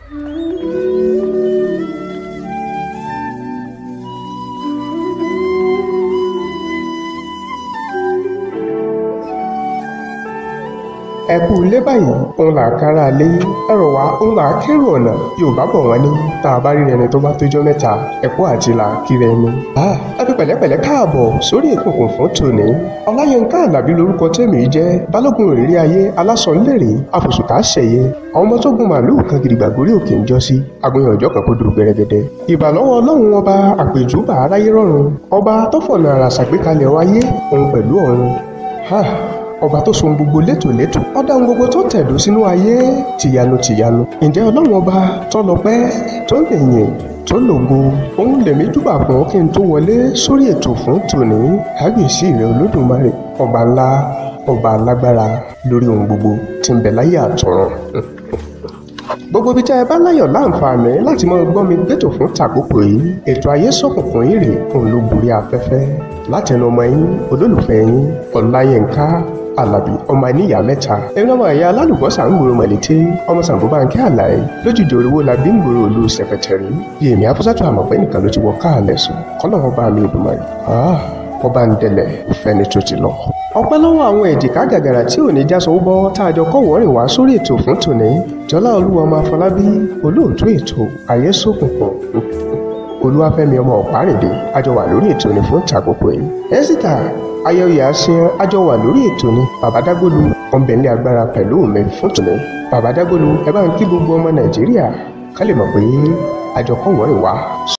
ẹ kú ilé báyìí òun là kára lé ẹrọ wá òun là kérò ọ̀nà yorùbá bọ̀ wọ́n ní tá a bá rí ẹni tó bá tójọ́ mẹ́ta ẹ̀kú àti là kíra ẹni. ẹ fi pẹ̀lẹ́pẹ̀lẹ́ káàbọ̀ sórí ìkùnkùn fún tòní ọláyínká alábí lórúkọ tèmi jẹ́ balógun òrírí ayé alásọ̀nlérè àfòsùká ṣẹ̀yẹ àwọn ọmọ tó gun màálùú kan gidigba gorí òkè ń jọ sí agbóyan ọjọ́ kan kó dúró gbẹrẹgẹdẹ ìbàlọ́wọ́ ọlọ́run ọba àpèjúbà aráyé rọ̀run ọba tó fọ̀nà àrà ṣàgbékalẹ̀ wáyé òun pẹ̀lú ọ̀run ọba tó so gbogbo létòlétò ọdá ohun gbogbo tó tẹ̀dó sínú ayé tìyanu tìyanu ǹjẹ́ ọlọ́run ọba tó lọ́pẹ́ tó lẹ́yìn tó lògo òun lèmi júbà fún kí n tó wọlé sórí ètò fún tòní kábíyèsí rẹ olódùmarè ọba ńlá ọba alágbára lórí ohun gbogbo tí ń bẹ láyé àtọ̀run gbogbo ibi tí ẹ bá láyọ̀ láǹfààní láti máa gbọ́ mi gbẹ́tò fún tàkókò yìí ètò ayé sọ̀kùnkùn yìí rè òun ló borí afẹ́fẹ́ látẹnu ọmọ yín olólùfẹ́ yín ọláyínká alábí ọmọ ẹníyà mẹ́ta ẹni ọmọ ẹ̀yà alálùbọ́sà ń gbòòrò mọ̀lété ọmọ Ṣàngó Bánkẹ́ Àlàyé lójúde oríwó la bí ń gbòòrò olú sẹkẹtẹrì bí èmi afúsàtò àmọ̀pẹ́ nìkan ló ti wọ káàlẹ̀ sùn kọ́lọ́wọ́ bá mi Èdùmàrè wọ́n bá ń dẹlẹ̀ fẹ́ni tó ti lọ. ọpẹ́ lọ́wọ́ àwọn èjìká gàgàrà tí ò ní jáso bọ́ tá a jọ kọ́wọ́ rìn wá sórí ètò fún tòní jọlá olúwa ọmọ afọlábí olóòtú ètò ayé sókùnkùn olúwàfẹ́mi ọmọ ọ̀párìndé àjọ wà lórí ètò ní fún tàkókò yìí. ẹ́sítà ayẹyẹ àṣeyàn àjọ wà lórí ètò ní bàbádágbólu ọ̀nbẹ̀lẹ̀ agbára pẹ̀lú mi fún tòní. bàbádágbólu ẹ bá ń kí gbogbo ọmọ nàìjíríà ká lè mọ̀ pé àjọ kọ́wọ́ rìn wá